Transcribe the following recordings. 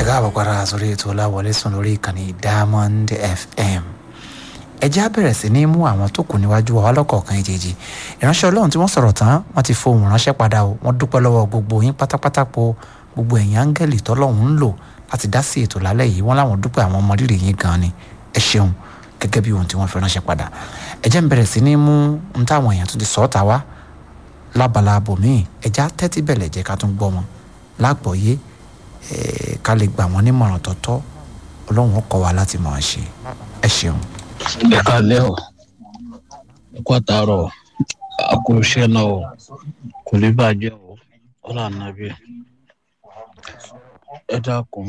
káàbọ̀ padà sórí ètò ọláwọlé sùn lórí ìkànnì diamond fm ẹ jẹ́ á bẹ̀rẹ̀ sí ní mú àwọn tó kù níwájú wa lọ́kọ̀ọ̀kan ìjèjì ìránṣẹ́ ọlọ́run tí wọ́n sọ̀rọ̀ tán wọ́n ti fohùn ránṣẹ́ padà o wọ́n dúpẹ́ lọ́wọ́ gbogbo yín pátápátá po gbogbo ẹ̀yin áńgẹ́lì tọ́lọ́run ń lò láti dá sí ètò lálẹ́ yìí wọ́n láwọn dúpẹ́ àwọn ọmọdérè yín gan ni ẹ ṣeun gẹ́gẹ́ bí ohun tí wọ́n fi ránṣẹ́ padà ẹ jẹ́ ń bẹ̀rẹ̀ sí ní mú ń táwọn èèyàn tún ti sọ ọ́ ta wá lábala abòmíì ẹ já tẹ́tí bẹ̀lẹ̀ jẹ́ ká tún gbọ́ wọn lágbọ̀ọ́yé ká lè gbà wọ́n nímọ̀ràn tọ́tọ́ ọlọ́run ó kọ́ wa láti mọ̀ ọ́n ṣe ẹ ṣeun. ẹ káalẹ́ o ẹ kú àtàárọ̀ àkóṣe náà o kò ní bàjẹ́ o ọ̀là nàbí ẹ dákun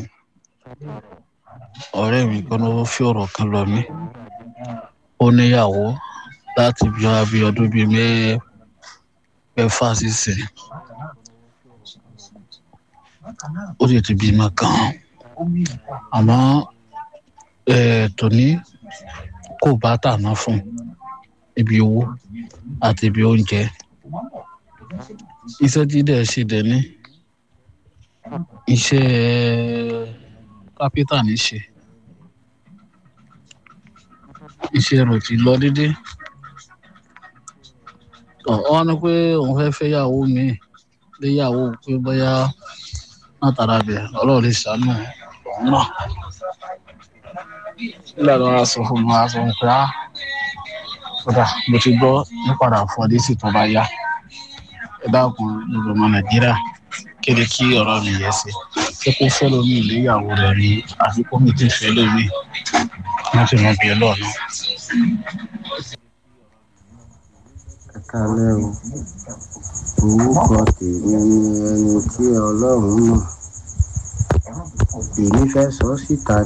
ọ̀rẹ́ mi kan ló fi ọ̀rọ̀ kan lọ mí ó níyàwó láti bí wá bí ọdún bíi mẹ́fà sísìn ó sì ti bímọ kan àmọ́ tòní kò bá tàná fún ibi owó àti ibi oúnjẹ iṣẹ́ tí dẹ̀ ṣe dẹ̀ ní iṣẹ́ kápẹ́tà ní ṣe iṣẹ́ rẹ̀ ti lọ dédé wọ́n ní pé òun fẹ́ fẹ́ yàwó mi léyàwó pé bóyá látara bẹ̀ ọlọ́run lè ṣàánú òun náà nígbà tó wá sọ fún mi wá sọ pé á kódà mo ti gbọ́ nípadà fún ọdún sì tó bá yá ẹ dákun gbogbo ọmọ nàìjíríà kéde kí ọ̀rọ̀ mi yẹ sí ṣé kó fẹ́ lómi ìléyàwó rẹ̀ ni àfi kó mi ti fẹ́ lómi wọ́n sì mọ bí ọlọ́ọ̀nà. ẹ kálẹ́ o orúkọ tèmi ni ẹni tí ọlọ́run mọ̀ èmi fẹ́ sọ síta